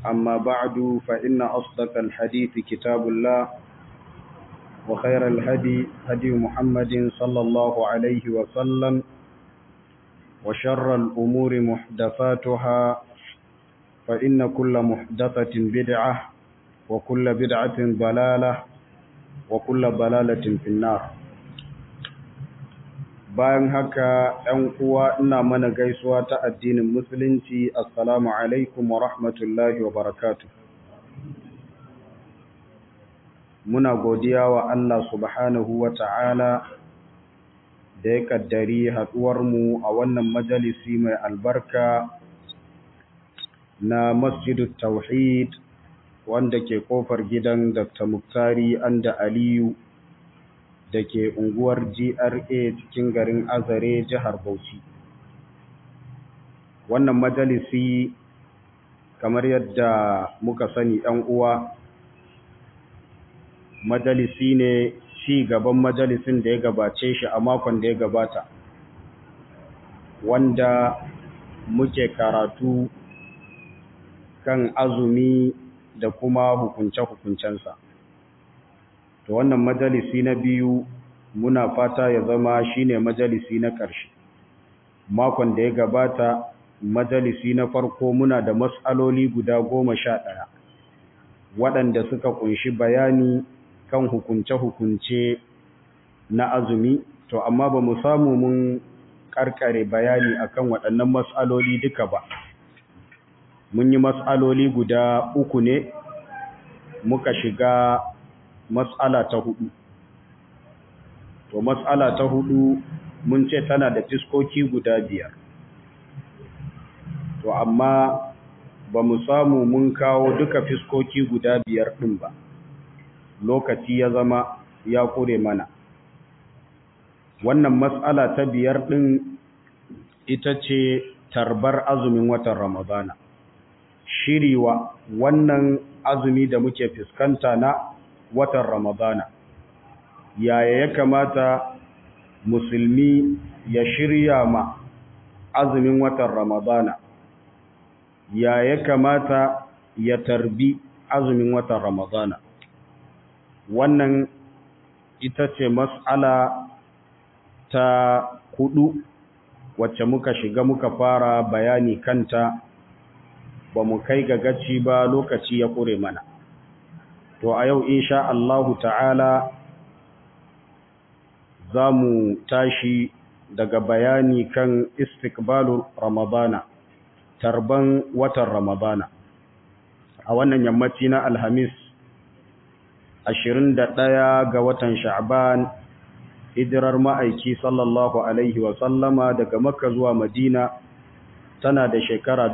أما بعد فإن أصدق الحديث كتاب الله وخير الهدي هدي محمد صلى الله عليه وسلم وشر الأمور محدثاتها فإن كل محدثة بدعة وكل بدعة ضلالة وكل ضلالة في النار bayan haka ‘yan uwa ina mana gaisuwa ta addinin musulunci assalamu alaikum wa rahmatullahi wa barakatu muna godiya wa Allah subhanahu wa ta'ala da ya kaddari haɗuwarmu a wannan majalisi mai albarka na masjidu tauhid wanda ke kofar gidan dr muktari anda aliyu da ke unguwar GRA cikin garin Azare jihar Bauchi. Wannan majalisi kamar yadda muka sani ɗan uwa majalisi ne ci gaban majalisin da ya gabace shi a makon da ya gabata wanda muke karatu kan azumi da kuma hukunce-hukuncensa. to wannan majalisi na biyu muna fata ya zama shine majalisi na ƙarshe makon da ya gabata majalisi na farko muna da matsaloli guda goma sha ɗaya waɗanda suka kunshi bayani kan hukunce-hukunce na azumi to amma ba mu samu mun ƙarƙare bayani akan waɗannan matsaloli duka ba mun yi matsaloli guda uku ne muka shiga mas'ala ta hudu to mas'ala ta hudu mun ce tana da fiskoki guda biyar to amma ba mu samu mun kawo duka fiskoki guda biyar din ba lokaci ya zama ya kure mana wannan mas'ala ta biyar din ita ce tarbar azumin watan ramadana shiriwa wannan azumi da muke fuskanta na watan Ramadana. Yaya ya kamata musulmi ya shirya ma azumin watan Ramadana? Yaya ya kamata ya tarbi azumin watan Ramadana? Wannan ita ce mas'ala ta hudu wacce muka shiga muka fara bayani kanta ba mu kai ga gaci ba lokaci ya kure mana. to a yau insha Allahu ta'ala za mu tashi daga bayani kan istikbalur ramadana tarban watan ramadana a wannan yammaci na alhamis 21 ga watan sha'ban hijirar ma'aiki sallallahu alaihi wa sallama daga makka zuwa madina tana da shekara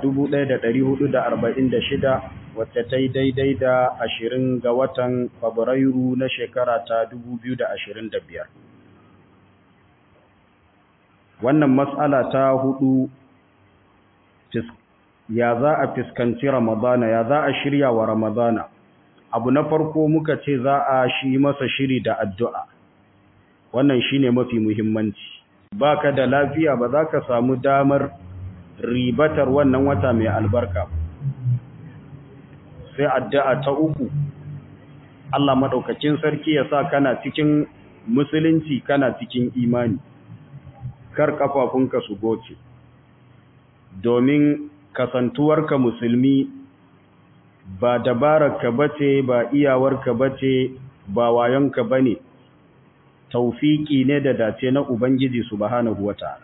1446 wacce ta yi daidai da ashirin ga watan Fabrairu na shekara ta biyar. Wannan matsala ta hudu ya za a fiskanci Ramadana, ya za a shirya wa Ramadana. Abu na farko muka ce za a shi masa shiri da addu'a. Wannan shi ne mafi muhimmanci. Ba ka da lafiya ba za ka samu damar ribatar wannan wata mai albarka ba. sai addu'a ta uku Allah madaukakin sarki ya sa kana cikin musulunci kana cikin imani kar kafafunka su goce domin kasantuwarka musulmi ba dabararka bace ba iyawarka bace ba wayonka bane taufiki ne da dace na ubangiji subhanahu wataala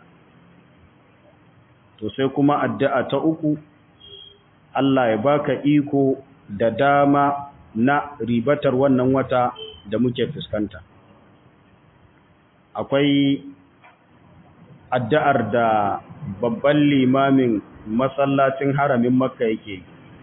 to sai kuma addu'a ta uku Allah ya baka iko da dama na ribatar wannan wata da muke fuskanta akwai addu'ar da babban limamin masallacin haramin makka yake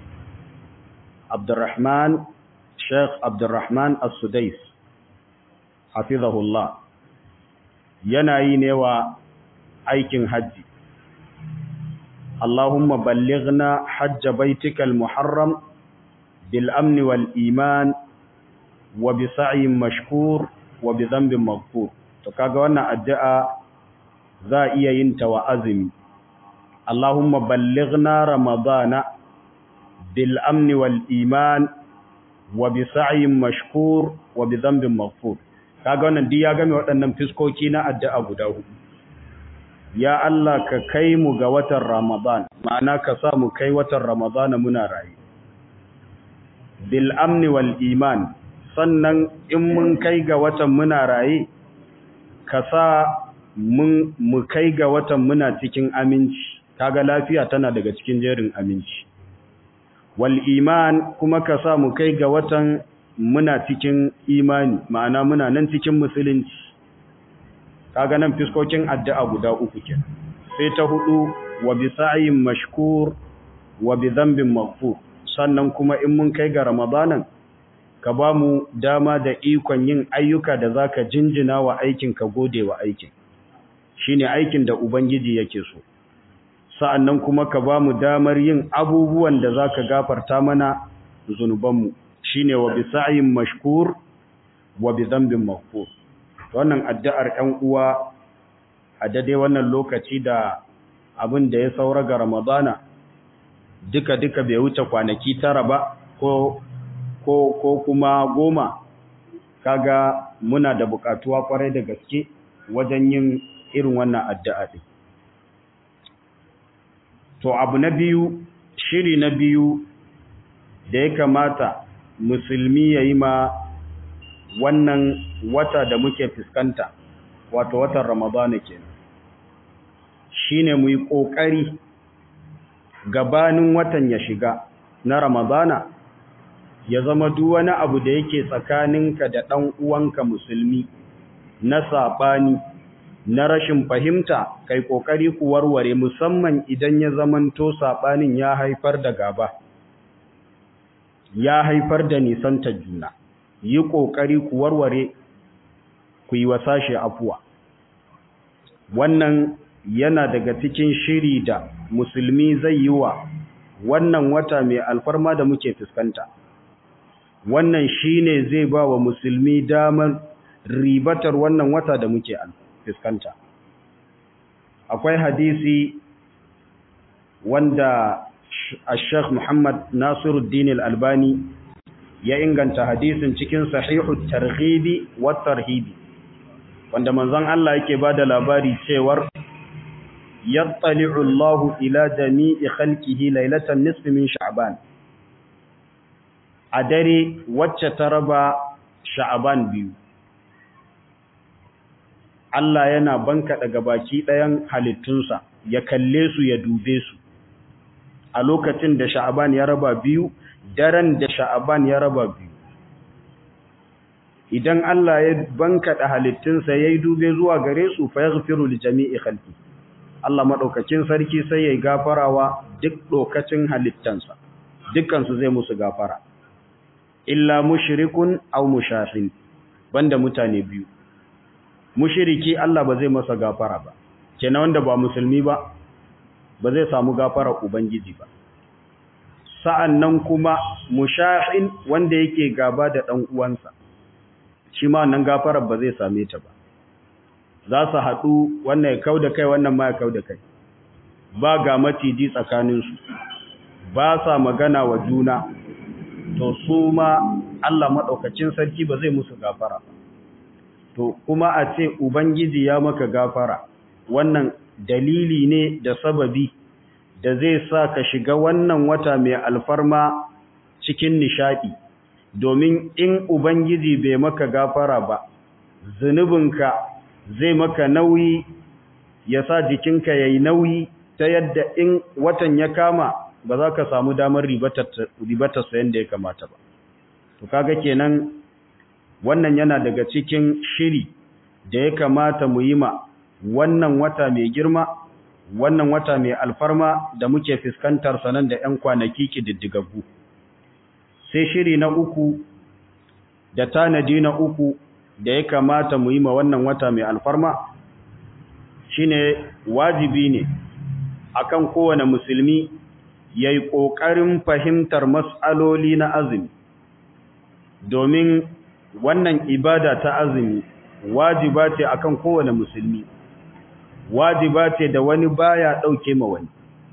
abdurrahman sheikh abdurrahman as-sudais hafizahullah yana yi ne wa aikin hajji Allahumma ballighna hajja baitikal muharram bil amni wal iman wa bi sa'yin mashkur wa bi dhanbin maghfur to kaga wannan addu'a za iya yin ta wa azumi Allahumma ballighna ramadana bil amni wal iman wa bi sa'yin mashkur wa bi dhanbin maghfur kaga wannan duk ya game waɗannan fiskoki na addu'a guda hudu ya Allah ka kai mu ga watan Ramadan ma'ana ka sa mu kai watan Ramadan muna rayu bil amni wal iman sannan in mun kai ga watan muna raye ka sa mun mu kai ga watan muna cikin aminci kaga lafiya tana daga cikin jerin aminci wal iman kuma ka sa mu kai ga watan muna cikin imani ma'ana muna nan cikin musulunci kaga nan fiskokin addu'a guda uku kenan sai ta hudu wa bi sa'yin mashkur wa bi dhanbin maghfur sannan kuma in mun kai ga ramadanan ka ba mu dama da ikon yin ayyuka da zaka jinjina wa aikin ka gode wa aikin shine aikin da ubangiji yake so sa'annan kuma ka ba mu damar yin abubuwan da zaka gafarta mana zunubanmu shine wa bi sa'yin mashkur wa bi dhanbin maghfur wannan addu'ar ‘yan uwa a dade wannan lokaci da abin da ya saura ga Ramadana duka-duka bai wuce kwanaki tara ba ko, ko, ko kuma goma kaga muna da bukatuwa kwarai da gaske wajen yin irin wannan addu'a ɗin. To abu na biyu, shiri na biyu da ya kamata musulmi ya yi ma wannan wata da muke fuskanta wato watan ramadana kenan shine mu yi kokari gabanin watan ya shiga na ramadana ya zama duk wani abu da yake tsakaninka da ɗan uwanka musulmi na saɓani na rashin fahimta kai kokari ku warware musamman idan ya zamanto saɓanin ya haifar da gaba ya haifar da nisantar juna yi ƙoƙari ku warware ku yi wasashe afuwa wannan yana daga cikin shiri da musulmi zai yi wa wannan wata mai alfarma da muke fuskanta wannan shine zai ba wa musulmi damar ribatar wannan wata da muke fuskanta akwai hadisi wanda Sheikh Muhammad Nasiruddin Al-Albani ya inganta hadisin cikin sahihu targhibi wa tarhibi wanda manzon Allah yake bada labari cewar yattali'u Allah ila jami'i khalqihi laylatan nisfi min sha'ban a dare wacce ta raba sha'ban biyu Allah yana banka daga baki ɗayan halittunsa ya kalle su ya dube su a lokacin da sha'ban ya raba biyu daren da sha'aban ya raba biyu idan Allah ya bankaɗa halittunsa ya yi dube zuwa gare su fa ya zufiru da jami'i halki Allah maɗaukakin sarki sai ya yi gafarawa duk ɗokacin halittansa dukkansu zai musu gafara illa mushirikun au mushahin banda mutane biyu mushiriki Allah ba zai masa gafara ba kenan wanda ba musulmi ba ba zai samu gafara ubangiji ba sa'an nan kuma mushahin wanda yake gaba da ɗan uwansa, shi ma nan gafarar ba zai same ta ba. Za su haɗu wannan ya kau da kai wannan ma ya kau da kai, ba ga maciji tsakaninsu, ba sa magana wa juna, to su ma Allah maɗaukacin sarki ba zai musu gafara ba. To, kuma a ce Ubangiji ya maka gafara, wannan dalili ne da sababi. da zai sa ka shiga wannan wata mai alfarma cikin nishadi domin in ubangiji bai maka gafara ba zunubinka zai maka nauyi ya sa jikinka yayi nauyi ta yadda in watan ya kama ba za ka samu damar ribatar sa yadda ya kamata ba to kaga kenan wannan yana daga cikin shiri da ya kamata mu yi ma wannan wata mai girma wannan wata mai alfarma da muke fuskantar sanan da 'yan kwanaki kididdigaggu sai shiri na uku da tanadi na uku da ya kamata mu yi ma wannan wata mai alfarma shine wajibi ne akan kowane musulmi ya yi ƙoƙarin fahimtar matsaloli na azumi domin wannan ibada ta azumi wajiba ce akan kowane musulmi wajiba ce da wani baya ɗauke ma wani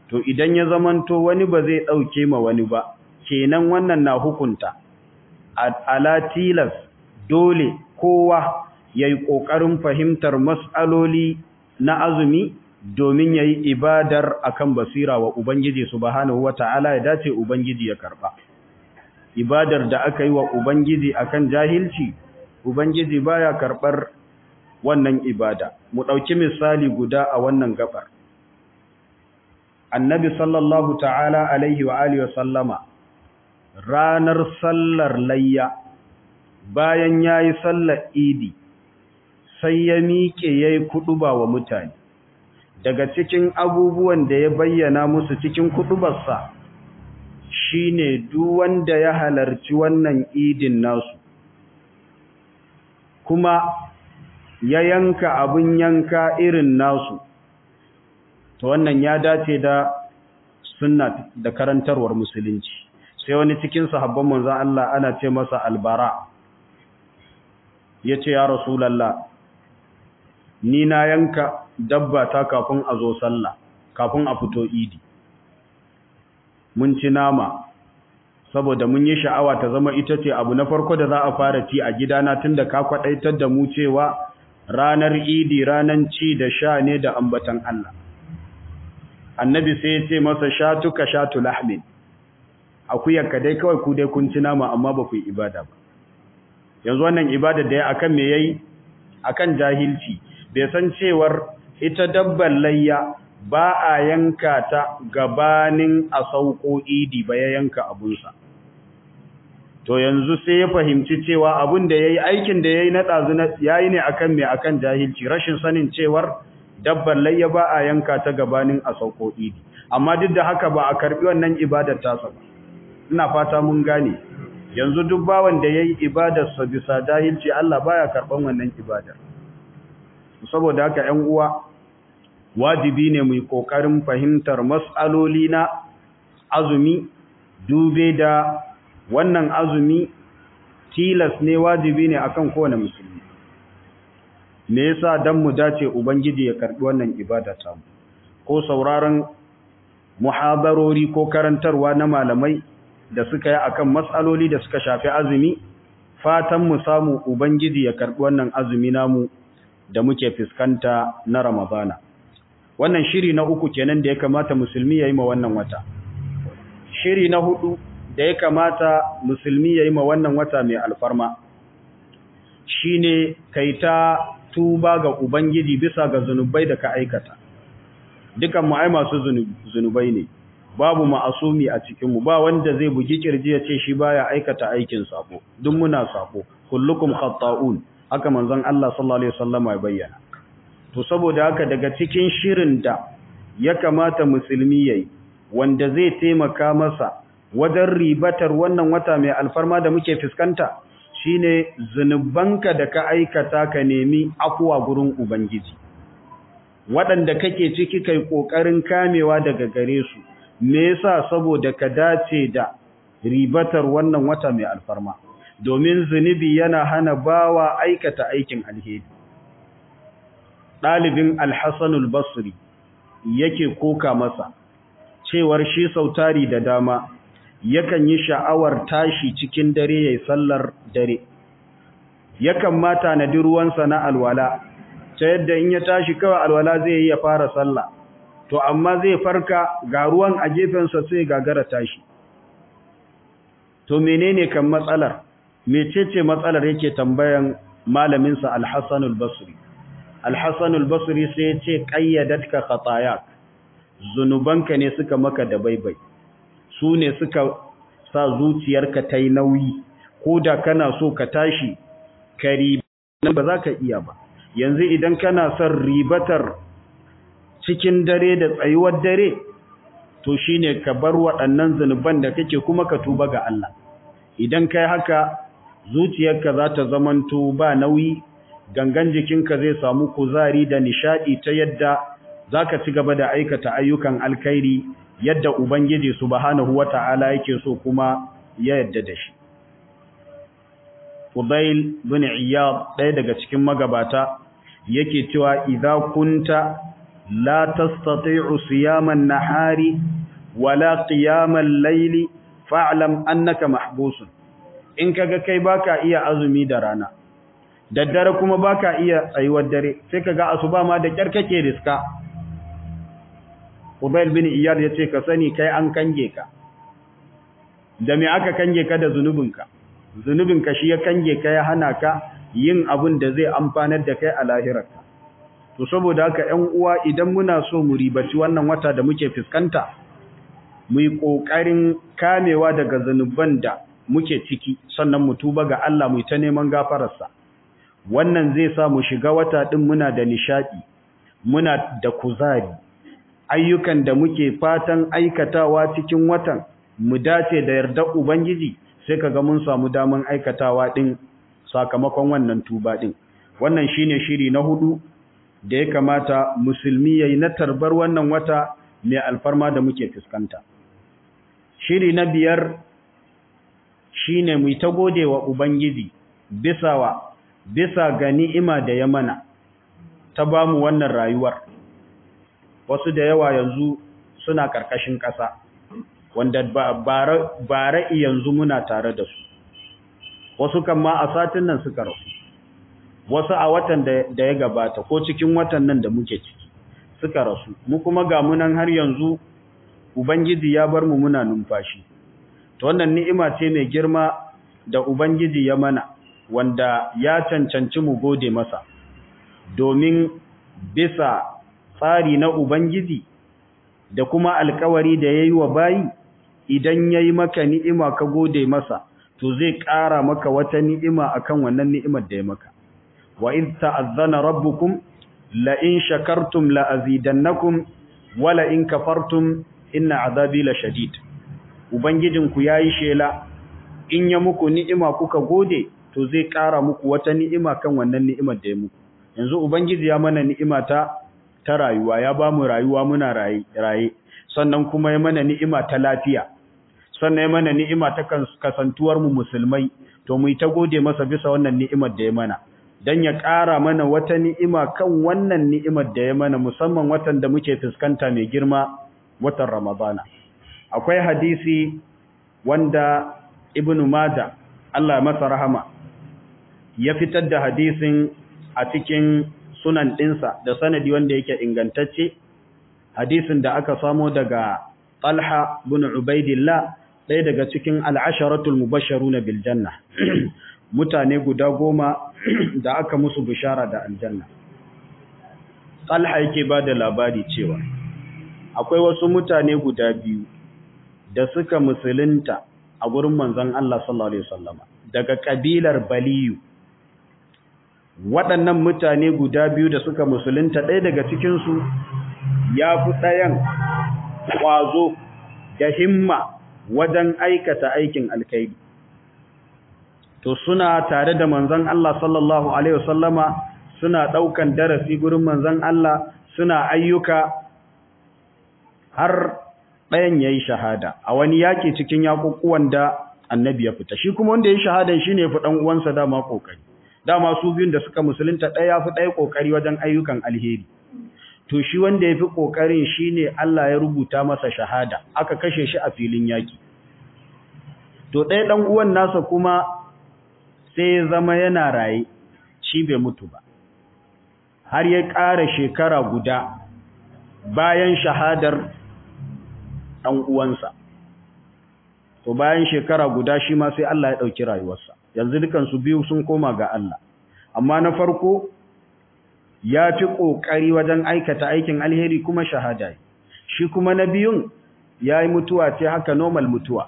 to idan ya zamanto wani ba zai ɗauke ma wani ba kenan wannan na hukunta ala tilas dole kowa ya yi ƙoƙarin fahimtar matsaloli na azumi domin ya yi ibadar akan basira wa Ubangiji subhanahu wa ta'ala ya dace Ubangiji ya karɓa. Ibadar da aka yi wa Ubangiji akan jahilci, Ubangiji baya karɓar wannan ibada. Mu ɗauki misali guda a wannan gabar. Annabi sallallahu ta'ala alaihi wa alihi wa sallama ranar sallar layya bayan ya yi sallar idi sai ya miƙe ya yi kuɗuba wa mutane. daga cikin abubuwan da ya bayyana musu cikin kudubarsa shine duk wanda ya halarci wannan idin nasu kuma ya yanka abin yanka irin nasu to wannan ya dace da sunna da karantarwar musulunci sai wani cikin sahabban manzon Allah ana ce masa albara yace ya rasulullah ni na yanka dabba ta kafin a zo sallah kafin a fito idi mun ci nama saboda mun yi sha'awa ta zama ita ce abu na farko da za a fara ci a gidana tunda ka kwadaitar da mu cewa ranar idi ranan ci da sha ne da ambatan Allah annabi sai ya ce masa shatuka shatu lahmin akuyarka dai kawai ku dai kun ci nama amma ba ku yi ibada ba yanzu wannan ibada da ya akan me yayi akan jahilci bai san cewar ita dabbar layya ba a yanka ta gabanin a sauko idi ba ya yanka abunsa to yanzu sai ya fahimci cewa abun da yayi aikin da yayi na dazu yayi ne akan me akan jahilci rashin sanin cewar dabbar layya ba a yanka ta gabanin a sauko idi amma duk da haka ba a karbi wannan ibadar tasa ba ina fata mun gane yanzu duk bawan da yayi ibadar sa bisa jahilci Allah baya karban wannan ibadar saboda haka 'yan uwa wajibi ne mu yi kokarin fahimtar mas'aloli na azumi dube da wannan azumi tilas ne wajibi ne akan kowane musulmi me yasa dan mu dace ubangiji ya karbi wannan ibada ta mu ko sauraron muhadarori ko karantarwa na malamai da suka yi akan matsaloli da suka shafi azumi fatan mu samu ubangiji ya karbi wannan azumi namu da muke fuskanta na ramadana wannan shiri na uku kenan da ya kamata musulmi ya yi ma wannan wata shiri na hudu da ya kamata musulmi ya yi ma wannan wata mai alfarma shine kai ta tuba ga ubangiji bisa ga zunubai da ka aikata dukan mu ai masu zunubai ne babu ma'asumi a cikin mu ba wanda zai bugi kirji ya ce shi baya aikata aikin sako duk muna sako kullukum khata'un haka manzon Allah sallallahu alaihi wasallam ya bayyana to saboda haka daga cikin shirin da ya kamata musulmi yayi wanda zai taimaka masa wajen ribatar wannan wata mai alfarma da muke fuskanta shine zunubanka da ka aikata ka nemi afuwa gurin ubangiji waɗanda kake ciki kai kokarin kamewa daga gare su me yasa saboda ka dace da ribatar wannan wata mai alfarma domin zunubi yana hana bawa aikata aikin alheri ɗalibin alhassanul basri yake koka masa cewar shi sautari da dama yakan yi sha'awar tashi cikin dare yayin sallar dare yakan mata na ruwansa na alwala ta yadda in ya tashi kawai alwala zai yi ya fara sallah to amma zai farka ga ruwan a gefensa sai gagara tashi to menene kan matsalar mecece matsalar yake tambayan malaminsa Al-Hassan al-Basri Al-Hassan al-Basri sai ya ce qayyadatka khatayak zunubanka ne suka maka da baibai su ne suka sa zuciyarka ta yi nauyi ko da kana so ka tashi ka riba ba za ka iya ba yanzu idan kana son ribatar cikin dare da tsayuwar dare to shine ka bar waɗannan zunuban da kake kuma ka tuba ga Allah idan kai haka zuciyarka za ta zamanto ba nauyi gangan jikinka zai samu kuzari da nishadi ta yadda zaka ci gaba da aikata ayyukan alkhairi yadda ubangiji subhanahu wata'ala yake so kuma ya yadda da shi Fudail bin Iyad ɗaya daga cikin magabata yake cewa idza kunta la tastati'u siyaman nahari wala qiyamal layli fa'lam annaka mahbusun in kaga kai baka iya azumi da rana daddare kuma baka iya tsayuwar dare sai kaga asuba ma da kyar kake riska Ubail bin Iyad yace ka sani kai an kange ka da me aka kange ka da zunubinka zunubinka shi ya kange ka ya hana ka yin abin da zai amfanar da kai a lahirarka to saboda haka 'yan uwa idan muna so mu ribaci wannan wata da muke fuskanta mu yi ƙoƙarin kamewa daga zanuban da muke ciki sannan mu tuba ga Allah mu ta neman gafararsa wannan zai sa mu shiga wata ɗin muna da nishaɗi muna da kuzari ayyukan da muke fatan aikatawa cikin watan mu dace da yardar ubangiji sai kaga mun samu daman aikatawa ɗin sakamakon wannan tuba ɗin wannan shine shiri na hudu da ya kamata musulmi yayi na tarbar wannan wata mai alfarma da muke fuskanta shiri na biyar shine mu ta gode wa ubangiji bisa wa bisa ga ni'ima da ya mana ta bamu wannan rayuwar wasu da yawa yanzu suna karkashin ƙasa wanda bara yanzu muna tare da su wasu kan ma a satin nan suka rasu wasu a watan da ya gabata ko cikin watan nan da muke ciki suka rasu mu kuma ga munan har yanzu ubangiji ya bar mu muna numfashi to wannan ni'ima ce mai girma da ubangiji ya mana wanda ya cancanci mu gode masa domin bisa tsari na ubangiji da kuma alkawari da yayi wa bayi idan yayi maka ni'ima ka gode masa to zai ƙara maka wata ni'ima akan wannan ni'imar da ya maka wa in ta'azzana rabbukum la in shakartum la azidannakum wa la in kafartum inna azabi la shadid ubangijinku yayi shela in ya muku ni'ima kuka gode to zai ƙara muku wata ni'ima kan wannan ni'imar da ya muku yanzu ubangiji ya mana ni'ima ta ta rayuwa ya ba mu rayuwa muna raye raye sannan kuma ya mana ni'ima ta lafiya sannan ya mana ni'ima ta kasantuwar mu musulmai to mu ta gode masa bisa wannan ni'imar da ya mana dan ya ƙara mana wata ni'ima kan wannan ni'imar da ya mana musamman watan da muke fuskanta mai girma watan Ramadana akwai hadisi wanda Ibn Majah Allah masa rahama ya fitar da hadisin a cikin sunan ɗinsa da sanadi wanda yake ingantacce hadisin da aka samo daga Talha bin Ubaidillah ɗaya daga cikin al'asharatul mubasharuna bil janna mutane guda goma da aka musu bishara da aljanna Talha yake ba da labari cewa akwai wasu mutane guda biyu da suka musulunta a gurin manzon Allah sallallahu alaihi wasallama daga kabilar Baliyu waɗannan mutane guda biyu da suka musulunta ɗaya daga cikinsu ya fi ɗayan ƙwazo da himma wajen aikata aikin alkaidi to suna tare da manzon Allah sallallahu alaihi wasallama suna ɗaukan darasi gurin manzon Allah suna ayyuka har ɗayan ya yi shahada a wani yaƙi cikin yaƙuƙuwan da annabi ya fita shi kuma wanda ya yi shahadan shi ne fi ɗan uwansa dama ƙoƙari dama su biyun da suka musulunta ɗaya fi ɗaya ƙoƙari wajen ayyukan alheri to shi wanda ya fi ƙoƙarin shi ne Allah ya rubuta masa shahada aka kashe shi a filin yaƙi to ɗaya ɗan uwan nasa kuma sai ya zama yana raye shi bai mutu ba har ya ƙara shekara guda bayan shahadar ɗan uwansa to bayan shekara guda shi ma sai Allah ya ɗauki rayuwarsa yanzu dukansu biyu sun koma ga Allah amma na farko ya fi ƙoƙari wajen aikata aikin alheri kuma shahada shi kuma na biyun ya yi mutuwa ce haka normal mutuwa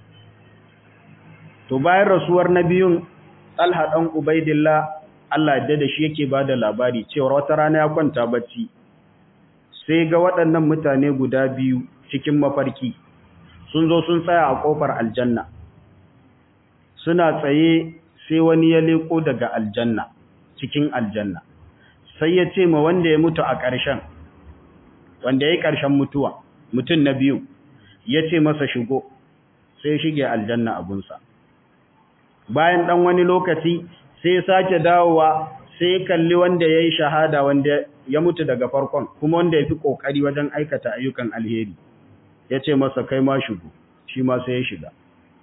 to bayan rasuwar na biyun talha ɗan ubaidillah Allah da da shi yake ba da labari cewa wata rana ya kwanta bacci sai ga waɗannan mutane guda biyu cikin mafarki sun zo sun tsaya a ƙofar aljanna suna tsaye sai wani ya leko daga aljanna cikin aljanna sai ya ce ma wanda ya mutu a ƙarshen wanda ya yi ƙarshen mutuwa mutum na biyu ya ce masa shigo sai shige aljanna abunsa bayan ɗan wani lokaci sai ya sake dawowa sai kalli wanda ya yi shahada wanda ya mutu daga farkon kuma wanda ya fi ƙoƙari wajen aikata ayyukan alheri ya ce masa kai ma shigo shi ma sai ya shiga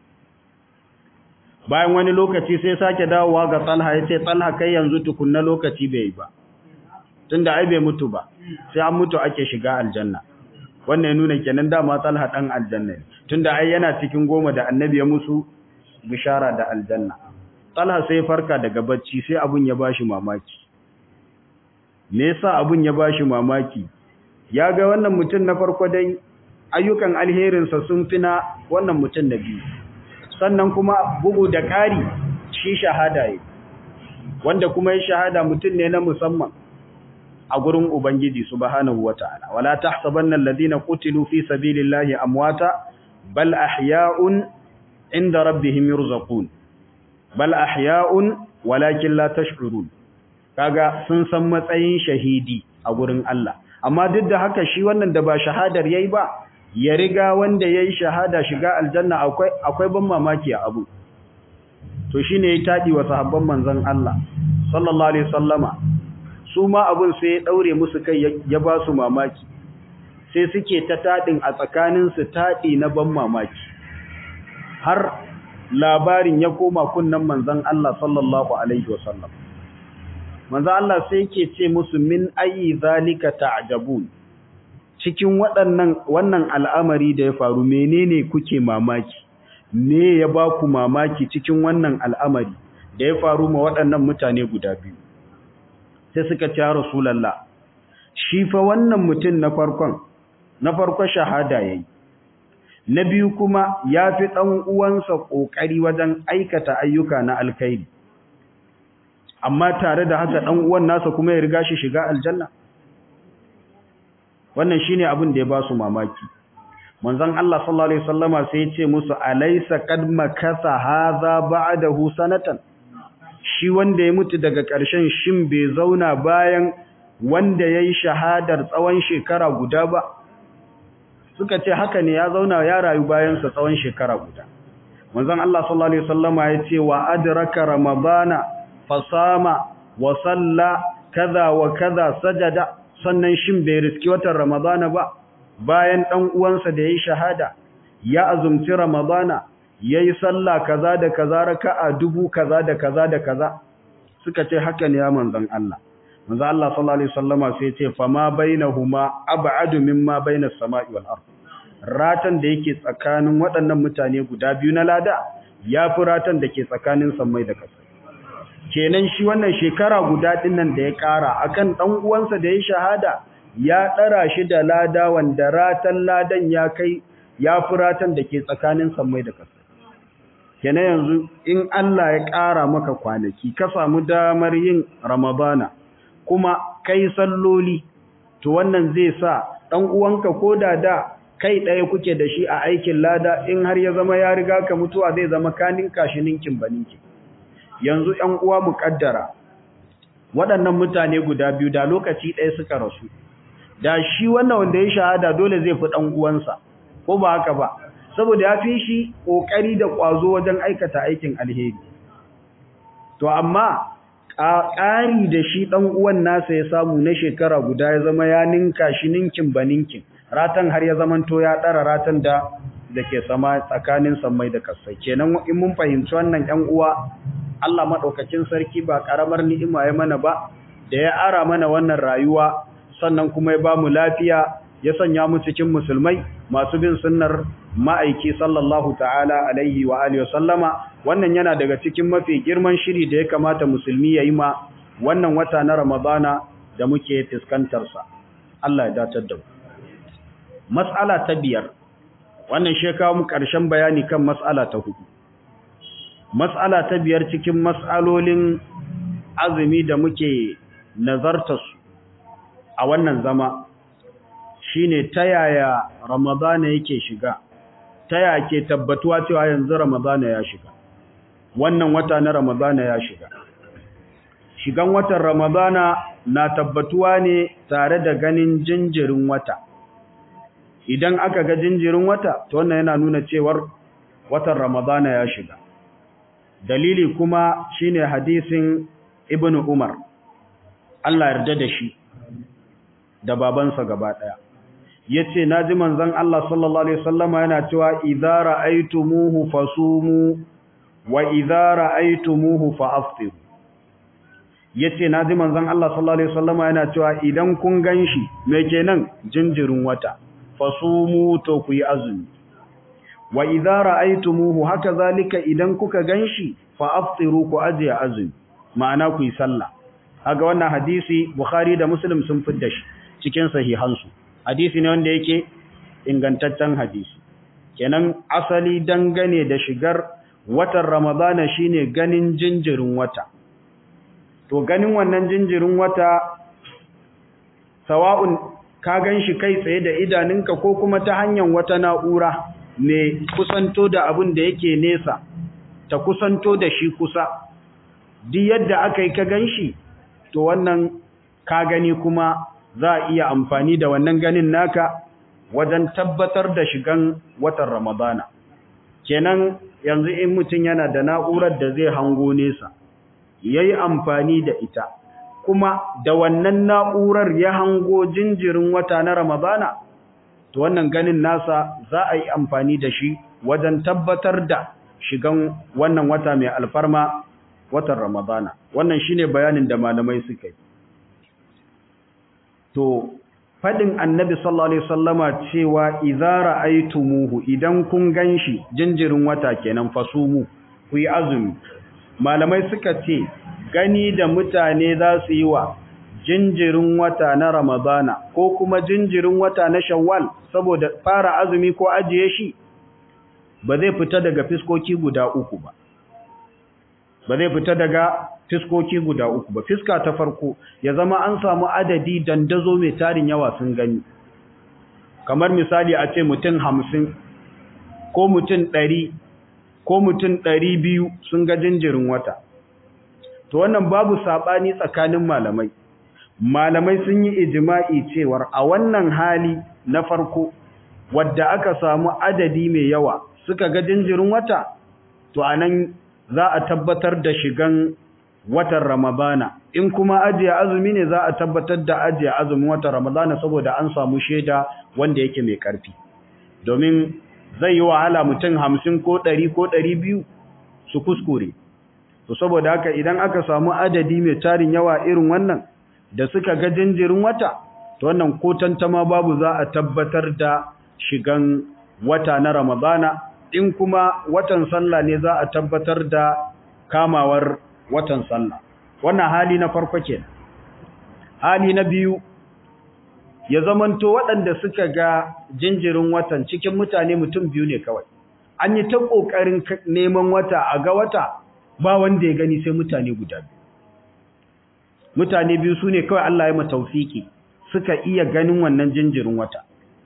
bayan wani lokaci sai sake dawowa ga talha ya ce talha kai yanzu tukunna lokaci bai yi ba tunda ai bai mutu ba sai an mutu ake shiga aljanna wannan ya nuna kenan dama talha dan aljanna ne tunda ai yana cikin goma da annabi ya musu bishara da aljanna talha sai farka daga bacci sai abun ya bashi mamaki me yasa abun ya bashi mamaki ya ga wannan mutum na farko dai ayyukan alherinsa sun fi na wannan mutum na biyu sannan kuma bugu da ƙari shi shahada yi wanda kuma ya shahada mutum ne na musamman a gurin Ubangiji subhanahu wata'ala wala tahsabanna alladhina qutilu fi sabilillahi amwata bal ahya'un inda rabbihim yurzaqun bal ahya'un walakin la tash'urun kaga sun san matsayin shahidi a gurin Allah amma duk da haka shi wannan da ba shahadar yayi ba ya riga wanda yayi shahada shiga aljanna akwai akwai ban mamaki a abu to shine ya tadi wa sahabban manzon Allah sallallahu alaihi wasallama su ma abun sai ya daure musu kai ya ba su mamaki sai suke ta tadin a tsakanin su tadi na ban mamaki har labarin ya koma kunnan manzon Allah sallallahu alaihi wasallam manzon Allah sai yake ce musu min ayi zalika ta'jabun cikin waɗannan wannan al'amari da ya faru menene kuke mamaki me ya ba ku mamaki cikin wannan al'amari da ya faru ma waɗannan mutane guda biyu sai suka ce rasulallah shi fa wannan mutum na farkon na farko shahada yayi na biyu kuma ya fi ɗan uwansa ƙoƙari wajen aikata ayyuka na alkhairi amma tare da haka ɗan uwan nasa kuma ya riga shi shiga aljanna wannan shine abin da ya ba su mamaki manzon Allah sallallahu alaihi wasallama sai ya ce musu alaysa qad makasa hadha ba'dahu sanatan shi wanda ya mutu daga ƙarshen shin bai zauna bayan wanda yayi shahadar tsawon shekara guda ba suka ce haka ne ya zauna ya rayu bayan sa tsawon shekara guda manzon Allah sallallahu alaihi wasallama ya ce wa adraka ramadana fasama wa salla kaza wa kaza sajada sannan shin bai riski watan Ramadana ba bayan dan uwansa da yayi shahada ya azumci Ramadana yayi sallah kaza da kaza raka'a dubu kaza da kaza da kaza suka ce haka ne ya manzon Allah manzon Allah sallallahu alaihi wasallama sai ya ce fama bainahuma ab'adu mimma bainas sama'i wal ard ratan da yake tsakanin waɗannan mutane guda biyu na lada yafi ratan da ke tsakanin sammai da ƙasa kenan shi wannan shekara guda dinnan da ya kara akan dan uwansa da ya shahada ya dara shi da lada wanda ratan ladan ya kai ya furatan da ke tsakanin sammai da ƙasa kenan yanzu in Allah ya kara maka kwanaki ka samu damar yin ramadana kuma kai salloli to wannan zai sa dan uwanka koda da kai ɗaya kuke da shi a aikin lada in har ya zama ya riga ka mutuwa zai zama kanin kashi ninkin baninki yanzu ‘yan uwa mu ƙaddara waɗannan mutane guda biyu da lokaci ɗaya suka rasu da shi wannan wanda ya shahada dole zai fi ɗan uwansa ko ba haka ba saboda ya fi shi ƙoƙari da ƙwazo wajen aikata aikin alheri to amma ƙari da shi ɗan uwan nasa ya samu na shekara guda ya zama ya ninka shi ninkin ba ninkin ratan har ya zamanto ya ɗara ratan da da ke sama tsakanin sammai da kasai kenan in mun fahimci wannan ƴan uwa Allah maɗaukakin sarki ba ƙaramar ni'ima ya mana ba, da ya ara mana wannan rayuwa, sannan kuma ya ba mu lafiya, ya sanya mu cikin musulmai masu bin sunnar ma'aiki sallallahu ta'ala alaihi wa alihi sallama, wannan yana daga cikin mafi girman shiri da ya kamata musulmi ya yi ma wannan wata na Ramadana da muke fuskantarsa. Allah ya datar da mu. Mas'ala ta biyar, wannan shekawa mu ƙarshen bayani kan mas'ala ta hudu. Mas'ala ta biyar cikin mas'alolin azumi da muke nazarta su a wannan zama shine ta yaya Ramadana yake shiga ta yaya ke tabbatuwa cewa yanzu Ramadana ya shiga wannan wata na Ramadana ya shiga shigan watan Ramadana na tabbatuwa ne tare da ganin jinjirin wata idan aka ga jinjirin wata to wannan yana nuna cewar watan Ramadana ya shiga dalili kuma shine hadisin Ibn Umar Allah yarda da shi da babansa gaba daya yace naji manzon Allah sallallahu alaihi wasallama yana cewa idza ra'aytumuhu fasumu wa idza ra'aytumuhu fa'aftiru yace naji manzon Allah sallallahu alaihi wasallama yana cewa idan kun ganshi me kenan jinjirin wata fasumu to ku yi azumi wa idza ra'aytumuhu haka zalika idan kuka ganshi fa'aftiru ku ajiye azumi ma'ana ku yi sallah kaga wannan hadisi Bukhari da Muslim sun fidda shi cikin sahihansu hadisi ne wanda yake ingantaccen hadisi kenan asali dangane da shigar watan Ramadana shine ganin jinjirin wata to ganin wannan jinjirin wata sawa'un ka ganshi kai tsaye da idanunka ko kuma ta hanyar wata na'ura mai kusanto da abin da yake nesa ta kusanto da shi kusa duk yadda aka yi ka ganshi to wannan ka gani kuma za a iya amfani da wannan ganin naka wajen tabbatar da shigan watan Ramadana. Kenan yanzu in mutum yana da na'urar da zai hango nesa, ya yi amfani da ita, kuma da wannan na'urar ya hango jinjirin wata na Ramadana, to wannan ganin nasa za a yi amfani da shi wajen tabbatar da shigan wannan wata mai alfarma watan Ramadana. Wannan shine bayanin da malamai suka yi. to fadin annabi sallallahu alaihi wasallama cewa idza ra'aytumuhu idan kun ganshi jinjirin wata kenan fasumu ku yi azumi malamai suka ce gani da mutane za su yi wa jinjirin wata na ramadana ko kuma jinjirin wata na shawwal saboda fara azumi ko ajiye shi ba zai fita daga fiskoki guda uku ba ba zai fita daga fiskoki guda uku ba fiska ta farko ya zama an samu adadi dandazo mai tarin yawa sun gani kamar misali a ce mutum hamsin ko mutum ɗari ko mutum ɗari biyu sun ga jinjirin wata to wannan babu saɓani tsakanin malamai malamai sun yi ijima'i cewar a wannan hali na farko wadda aka samu adadi mai yawa suka ga jinjirin wata to anan za a tabbatar da shigan watan Ramadana in kuma ajiye azumi ne za a tabbatar da ajiye azumin watan Ramadana saboda an samu shaida wanda yake mai karfi domin zai yi wahala mutum hamsin ko ɗari ko ɗari biyu su kuskure to saboda haka idan aka samu adadi mai tarin yawa irin wannan da suka ga jinjirin wata to wannan ko tantama babu za a tabbatar da shigan wata na Ramadana in kuma watan sallah ne za a tabbatar da kamawar watan sallah wannan hali na farko ke hali na biyu ya zamanto waɗanda suka ga jinjirin watan cikin mutane mutum biyu ne kawai an yi ta ƙoƙarin neman wata a ga wata ba wanda ya gani sai mutane guda biyu mutane biyu su ne kawai Allah ya mataufiki suka iya ganin wannan jinjirin wata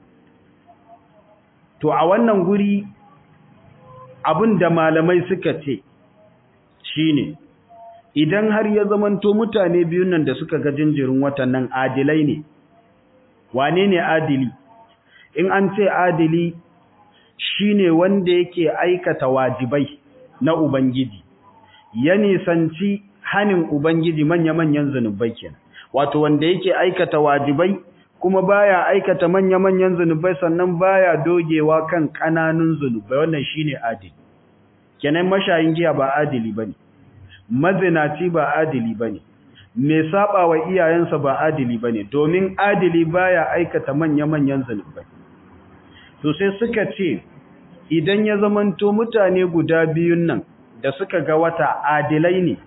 to a wannan guri abin da malamai suka ce shine idan har ya zamanto mutane biyun nan da suka ga jinjirin watan nan adilai ne wane ne adili in an ce adili shine wanda yake aikata wajibai na ubangiji ya nisanci hanin ubangiji manya-manyan zanubai kenan wato wanda yake aikata wajibai kuma baya aikata manya-manyan zanubai sannan baya dogewa kan kananun zanubai wannan shine adili kenan mashayin giya ba adili bane mazinaci ba adili bane mai saba wa iyayensa ba adili bane domin adili baya aikata manya-manyan zanubai to sai suka ce idan ya zamanto mutane guda biyun nan da suka ga wata adilai ne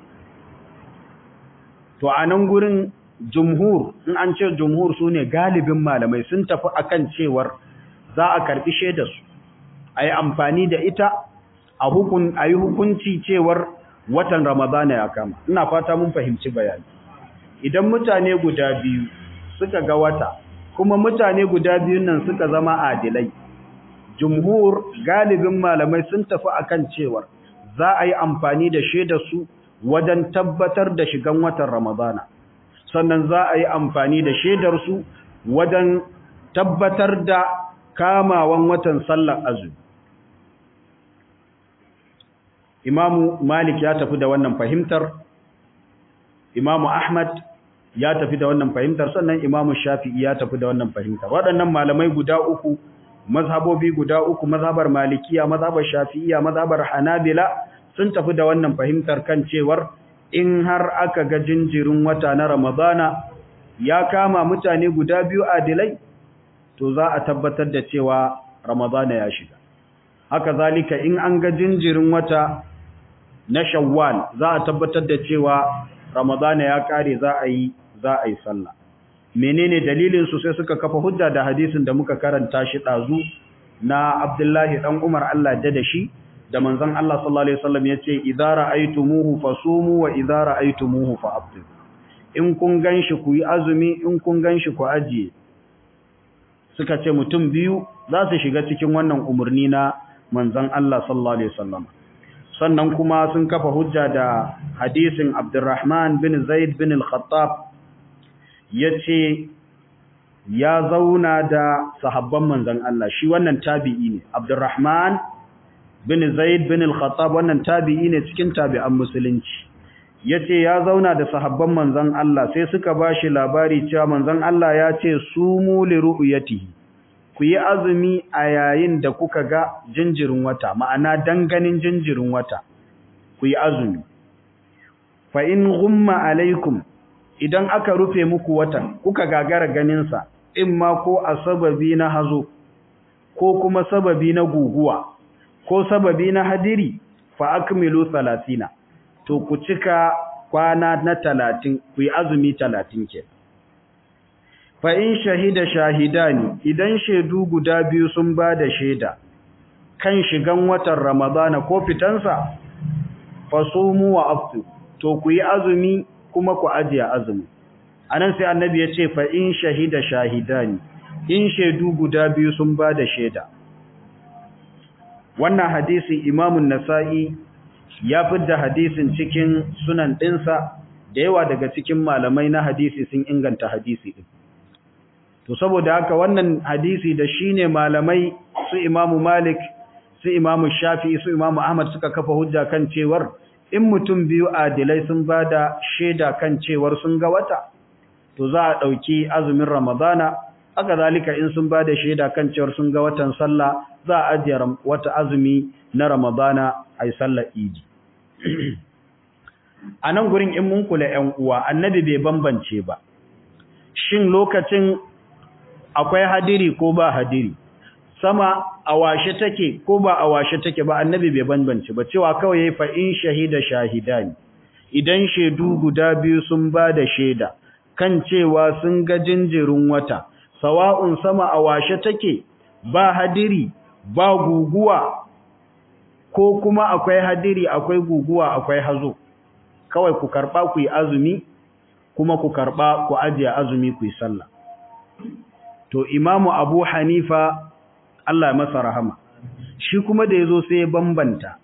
to a nan gurin jumhur in an ce jumhur su ne galibin malamai sun tafi akan cewar za a karbi shaidarsu a yi amfani da ita a hukun a yi hukunci cewar watan ramadana ya kama ina fata mun fahimci bayani idan mutane guda biyu suka ga wata kuma mutane guda biyun nan suka zama adilai jumhur galibin malamai sun tafi akan cewar za a yi amfani da shaidarsu wajen tabbatar da shigan watan ramadana sannan za a yi amfani da shaidarsu wajen tabbatar da kamawan watan sallar azumi imamu malik ya tafi da wannan fahimtar imamu ahmad ya tafi da wannan fahimtar sannan imamu shafi'i ya tafi da wannan fahimtar waɗannan malamai guda uku mazhabobi guda uku mazhabar malikiya mazhabar shafi'iya mazhabar hanabila sun tafi da wannan fahimtar kan cewar in har aka ga jinjirin wata na ramadana ya kama mutane guda biyu adilai to za a tabbatar da cewa ramadana ya shiga haka zalika in an ga jinjirin wata na shawwal za a tabbatar da cewa ramadana ya kare za a yi za a yi sallah menene dalilin su sai suka kafa hujja da hadisin da muka karanta shi dazu na Abdullahi dan Umar Allah da shi da manzon Allah sallallahu alaihi wasallam yace idza ra'aytumuhu fasumu wa idza ra'aytumuhu fa'abdu in kun ganshi ku yi azumi in kun ganshi ku ajiye suka ce mutum biyu za su shiga cikin wannan umurni na manzon Allah sallallahu alaihi wasallam sannan kuma sun kafa hujja da hadisin Abdurrahman bin Zaid bin al-Khattab yace ya zauna da sahabban manzon Allah shi wannan tabi'i ne Abdurrahman bin Zaid bin al-Khattab wannan tabi'i ne cikin tabi'an musulunci yace ya zauna da sahabban manzon Allah sai suka bashi labari cewa manzon Allah ya ce sumu li ru'yatihi ku yi azumi a yayin da kuka ga jinjirin wata ma'ana danganin jinjirin wata ku yi azumi fa in ghumma alaikum idan aka rufe muku watan kuka gagara ganin sa imma ko a sababi na hazo ko kuma sababi na guguwa ko sababi na hadiri fa akmilu 30 to ku cika kwana na 30 ku yi azumi 30 ke fa in shahida shahidani idan shaidu guda biyu sun ba da shaida kan shigan watan ramadana ko fitansa fasumu wa aftu to ku yi azumi kuma ku ajiye azumi anan sai annabi ya ce fa in shahida shahidani in shaidu guda biyu sun ba da shaida wannan hadisi imamun nasa'i ya fidda hadisin cikin sunan ɗinsa da yawa daga cikin malamai na hadisi sun inganta hadisi ɗin to saboda haka wannan hadisi da shine malamai su imamu malik su imamu shafi'i su imamu ahmad suka kafa hujja kan cewar in mutum biyu adilai sun bada shaida kan cewar sun ga wata to za a dauki azumin ramadana haka zalika in sun bada shaida kan cewar sun ga watan sallah za a ajiye wata azumi na ramadana ai sallar idi a nan gurin in mun kula ƴan uwa annabi bai bambance ba shin lokacin akwai hadiri ko ba hadiri sama a washe take ko ba a washe take ba annabi bai bambance ba cewa kawai yayi fa in shahida shahidani idan shedu guda biyu sun ba da sheda kan cewa sun ga jinjirin wata sawa'un sama a washe take ba hadiri ba guguwa ko kuma akwai hadiri akwai guguwa akwai hazo kawai ku karba ku yi azumi kuma ku karba ku ajiye azumi ku yi sallah to imamu abu hanifa Allah ya masa rahama shi kuma da yazo sai ya bambanta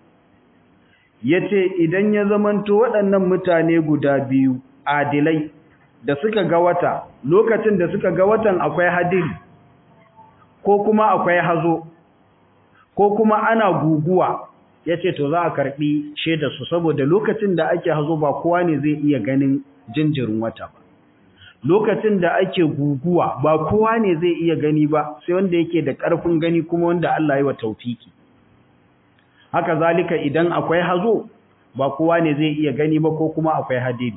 yace idan ya zamanto waɗannan mutane guda biyu adilai da suka ga wata lokacin da suka ga watan akwai hadiri ko kuma akwai hazo ko kuma ana guguwa yace to za a karbi sheda su saboda lokacin da ake hazo ba kowa ne zai iya ganin jinjirin wata ba lokacin da ake guguwa ba kowa ne zai iya gani ba sai wanda yake da ƙarfin gani kuma wanda Allah ya wa taufiki haka zalika idan akwai hazo ba kowa ne zai iya gani ba ko kuma akwai hadiri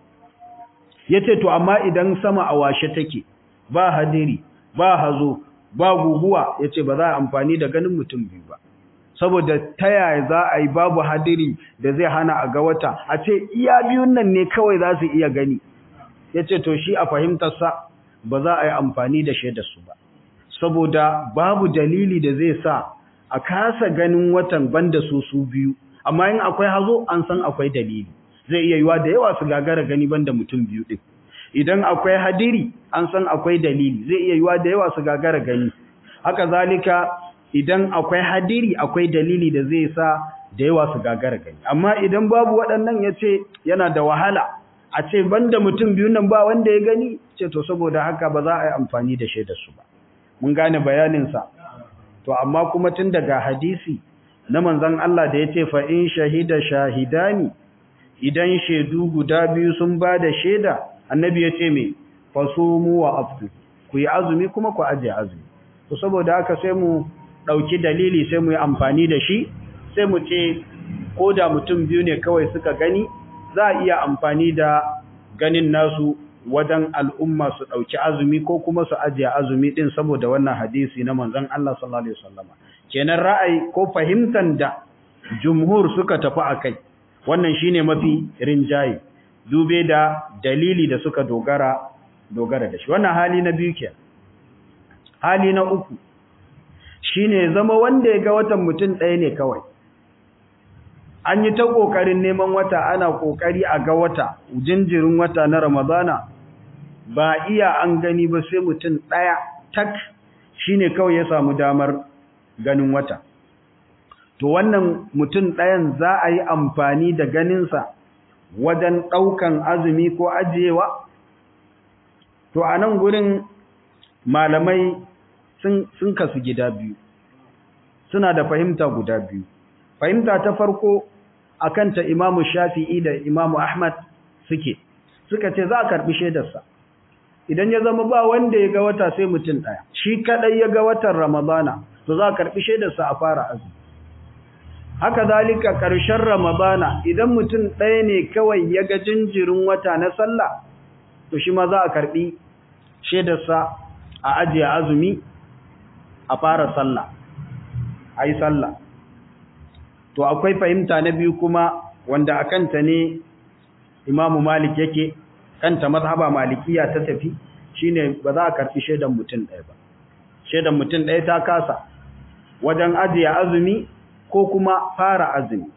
yace to amma idan sama a washe take ba hadiri ba hazo ba guguwa yace ba za a amfani da ganin mutum biyu ba saboda ta yaya za a yi babu hadiri da zai hana a ga wata a ce iya biyun nan ne kawai za su iya gani ya ce to shi a fahimtarsa ba za a yi amfani da shaidarsu ba saboda babu dalili da zai sa a kasa ganin watan banda su su biyu amma in akwai hazo an san akwai dalili zai iya yiwa da yawa su gagara gani banda mutum biyu din idan akwai hadiri an san akwai dalili zai iya yiwa da yawa su gagara gani haka zalika idan akwai hadiri akwai dalili da zai sa da yawa su gagara gani amma idan babu waɗannan ya ce yana da wahala a ce banda mutum biyu nan ba wanda ya gani ce to saboda haka ba za a yi amfani da shaidar su ba mun gane bayaninsa to amma kuma tun daga hadisi na manzon Allah da ya ce fa in shahida shahidani idan shaidu guda biyu sun ba da shaida annabi ya ce me fasumu wa aftu ku yi azumi kuma ku ajiye azumi to saboda haka sai mu ɗauki dalili sai mu yi amfani da shi sai mu ce ko da mutum biyu ne kawai suka gani za a iya amfani da ganin nasu wajen al'umma su ɗauki azumi ko kuma su ajiye azumi ɗin saboda wannan hadisi na manzon Allah sallallahu Alaihi wasallama. Kenan ra'ayi ko fahimtar da jumhur suka tafi a kai, wannan shi ne mafi rinjaye, dube da dalili da suka dogara dogara da shi. Wannan hali na biyu ke. Hali na uku, shi ne zama wanda ya ga watan mutum ɗaya ne kawai. an yi ta ƙoƙarin neman wata ana ƙoƙari a ga wata jinjirin wata na ramadana ba iya an gani ba sai mutum ɗaya tak shine kawai ya samu damar ganin wata to wannan mutum ɗayan za a yi amfani da ganinsa wajen ɗaukan azumi ko ajiyewa to a nan gurin malamai sun kasu gida biyu suna da fahimta guda biyu fahimta ta farko akan ta Imamu Shafi'i da Imamu Ahmad suke suka ce za a karbi shaidarsa idan ya zama ba wanda ya ga wata sai mutum daya shi kadai ya ga watan Ramadana to za a karbi shaidarsa a fara azumi haka zalika karshen Ramadana idan mutum daya ne kawai ya ga jinjirin wata na sallah to shi ma za a karbi shaidarsa a ajiye azumi a fara sallah ayi sallah to akwai fahimta na biyu kuma wanda a kanta ne imamu malik yake kanta mazhaba malikiya ta tafi shine ba za a karfi shaidan mutum ɗaya ba shaidan mutum ɗaya ta kasa wajen ajiye azumi ko kuma fara azumi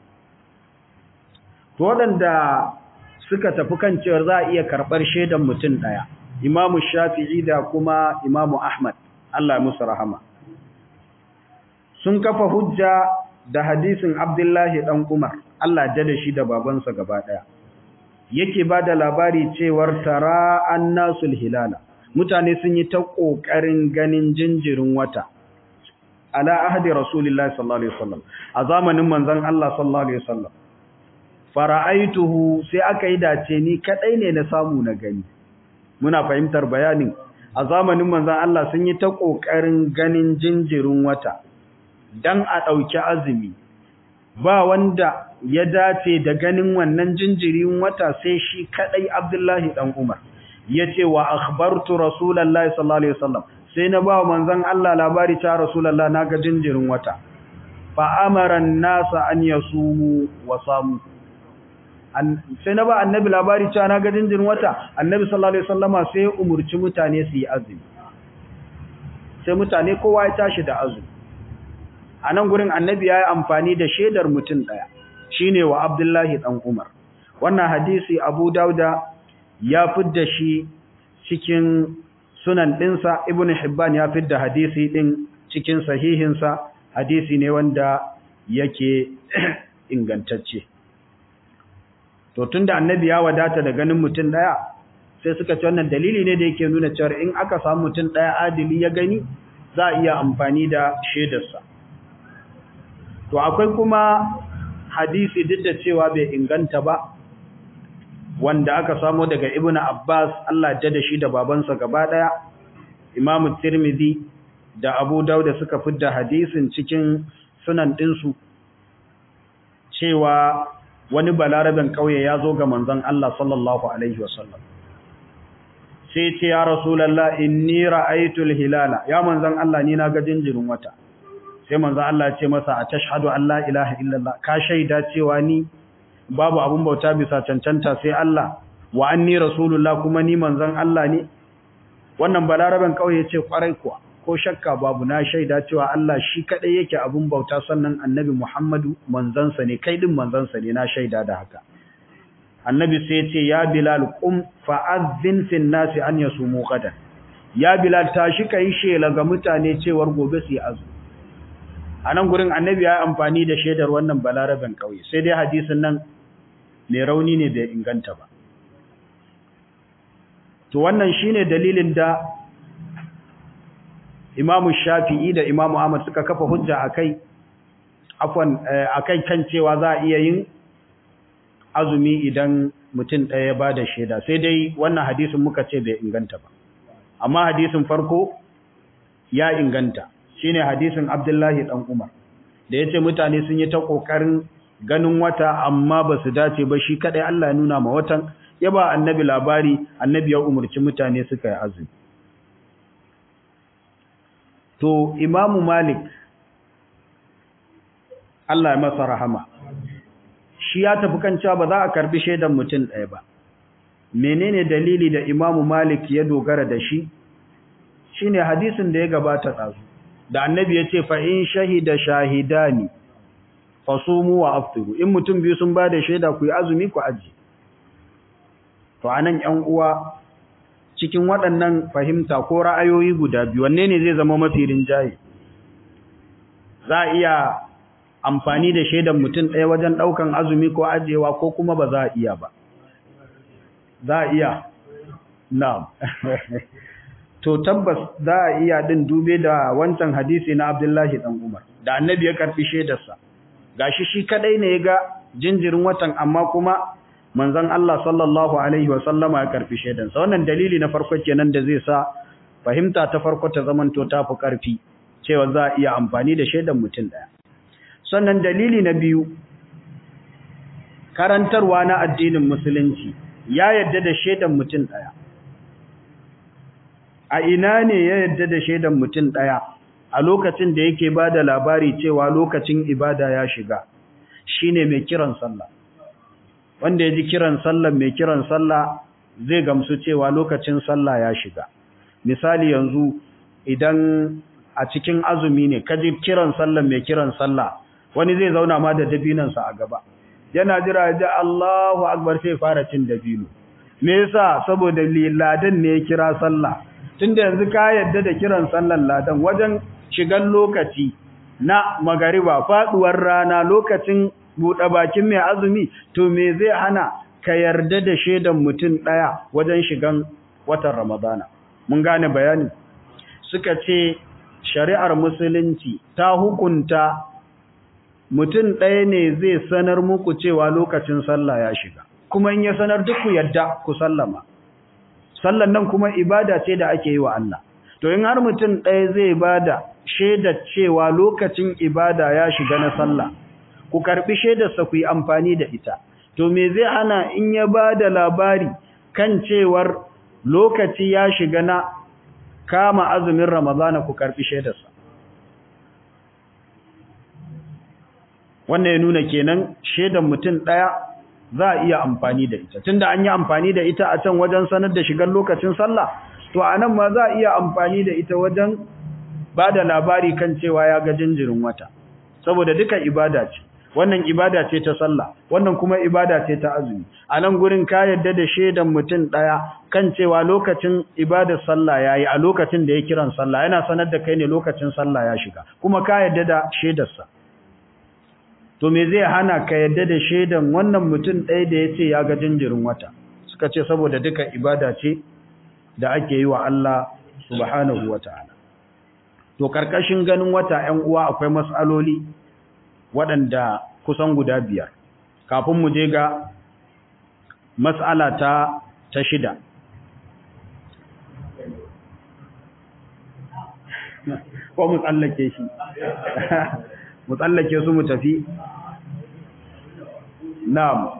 to waɗanda suka tafi kan cewar za a iya karɓar shaidan mutum ɗaya imamu shafi'i da kuma imamu ahmad allah musu rahama sun kafa hujja da hadisin Abdullahi ɗan Umar, Allah ja da shi da babansa gaba ɗaya. Yake ba da labari cewar tara an nasul hilala, mutane sun yi ta ƙoƙarin ganin jinjirin wata. Ala ahadi Rasulullah sallallahu Alaihi wasallam, a zamanin manzan Allah sallallahu Alaihi wasallam. Fara'aituhu sai aka yi dace ni kaɗai ne na samu na gani. Muna fahimtar bayanin, a zamanin manzan Allah sun yi ta ƙoƙarin ganin jinjirin wata. dan a ɗauki azumi ba wanda ya dace da ganin wannan jinjirin wata sai shi kadai Abdullahi dan Umar yace wa akhbartu rasulullahi sallallahu alaihi wasallam sai na ba manzon Allah labari ta rasulullah naga jinjirin wata fa amara an-nasa an yasumu wa samu sai na ba annabi labari ta naga jinjirin wata annabi sallallahu alaihi wasallama sai ya umurci mutane su yi azumi sai mutane kowa ya tashi da azumi a nan gurin annabi ya yi amfani da shaidar mutum ɗaya shi ne wa abdullahi ɗan umar wannan hadisi abu dauda ya fidda shi cikin sunan ɗinsa ibn hibban ya fidda hadisi ɗin cikin sahihinsa hadisi ne wanda yake ingantacce to tunda annabi ya wadata da ganin mutum ɗaya sai suka ce wannan dalili ne da yake nuna cewa in aka samu mutum ɗaya adili ya gani za a iya amfani da shaidarsa to akwai kuma hadisi duk da cewa bai inganta ba wanda aka samo daga ibnu abbas Allah ya da shi da babansa gaba daya imamu tirmidhi da abu dauda suka fidda hadisin cikin sunan dinsu cewa wani balaraben kauye ya zo ga manzon Allah sallallahu alaihi wasallam sai ce ya rasulullah inni ra'aytul hilala ya manzon Allah ni na ga jinjirin wata sai manzo Allah ya ce masa a tashhadu an la ilaha illallah ka shaida cewa ni babu abun bauta bisa cancanta sai Allah wa anni rasulullah kuma ni manzon Allah ne wannan balaraben kauye ya ce kwarai kuwa ko shakka babu na shaida cewa Allah shi kadai yake abun bauta sannan annabi Muhammadu manzansa ne kai din manzansa ne na shaida da haka annabi sai ya ce ya bilal qum fa'adhin fin nasi an yasumu qadan ya bilal tashi kai shela ga mutane cewar gobe su yi azumi a nan gurin annabi ya amfani da shaidar wannan balaraben ƙauye sai dai hadisin nan mai rauni ne bai inganta ba to wannan shine dalilin da imamu shafi'i da imamu ahmad suka kafa hujja akai afwan akai kan cewa za a iya yin azumi idan mutum ɗaya ya ba da shaida sai dai wannan hadisin muka ce bai inganta ba amma hadisin farko ya inganta shine hadisin Abdullahi dan Umar da yace mutane sun yi ta kokarin ganin wata amma ba su dace ba shi kadai Allah ya nuna ma watan ya ba annabi labari annabi ya umurci mutane suka yi azumi to imamu malik Allah ya masa rahama shi ya tafi kan cewa ba za a karbi shaidan mutum ɗaya ba menene dalili da imamu malik ya dogara da shi shine hadisin da ya gabata ɗazu da annabi ya ce fa in shahida shahidani fasumu wa aftiru in mutum biyu sun ba da shaida ku yi azumi ku aji to anan ƴan uwa cikin waɗannan fahimta ko ra'ayoyi guda biyu wanne ne zai zama mafi rinjaye za a iya amfani da shaidan mutum ɗaya wajen ɗaukan azumi ko ajewa ko kuma ba za a iya ba za a iya na'am to tabbas za a iya din dube da wancan hadisi na Abdullahi dan Umar da annabi ya karfi shaidarsa gashi shi kadai ne ya ga jinjirin watan amma kuma manzon Allah sallallahu alaihi wa sallama ya karfi shaidansa wannan dalili na farko kenan da zai sa fahimta ta farko ta zamanto ta fi karfi cewa za a iya amfani da shaidan mutum daya sannan dalili na biyu karantarwa na addinin musulunci ya yadda da shaidan mutum daya a ina ne ya yadda da shaidan mutum daya a lokacin da yake ba da labari cewa lokacin ibada ya shiga shine mai kiran sallah wanda ya ji kiran sallah mai kiran sallah zai gamsu cewa lokacin sallah ya shiga misali yanzu idan a cikin azumi ne ka ji kiran sallah mai kiran sallah wani zai zauna ma da dabinansa a gaba yana jira ya ji Allahu akbar sai fara cin dabino me yasa saboda ladan ne ya kira sallah tunda yanzu ka yadda da kiran sallan ladan wajen shigan lokaci na magariba faduwar rana lokacin buɗe bakin mai azumi to me zai hana ka yarda da shaidan mutum ɗaya wajen shigan watan ramadana mun gane bayani suka ce shari'ar musulunci ta hukunta mutum ɗaya ne zai sanar muku cewa lokacin sallah ya shiga kuma in ya sanar duk ku yadda ku sallama sallan nan kuma ibada ce da ake yi wa Allah to in har mutum ɗaya zai bada shaidar cewa lokacin ibada ya shiga na sallah ku karbi shaidarsa ku yi amfani da ita to me zai hana in ya bada labari kan cewar lokaci ya shiga na kama azumin ramadana ku karbi shaidarsa wannan ya nuna kenan shaidar mutum ɗaya za a iya amfani da ita tunda an yi amfani da ita a can wajen sanar da shigar lokacin sallah to a nan ma za a iya amfani da ita wajen ba da labari kan cewa ya ga jinjirin wata saboda duka ibada ce wannan ibada ce ta sallah wannan kuma ibada ce ta azumi a nan gurin ka yadda da shaidan mutum ɗaya kan cewa lokacin ibadar sallah ya yi a lokacin da ya kiran sallah yana sanar da kai ne lokacin sallah ya shiga kuma ka yadda da shaidarsa to me zai hana ka yadda da shaidan wannan mutum ɗaya da ya ce ya ga jinjirin wata suka ce saboda duka ibada ce da ake yi wa Allah subhanahu wa ta'ala to karkashin ganin wata ‘yan uwa akwai matsaloli waɗanda kusan guda biyar kafin mu je ga matsala ta ta shida ko mu tsallake shi mu tsallake su mu tafi na'am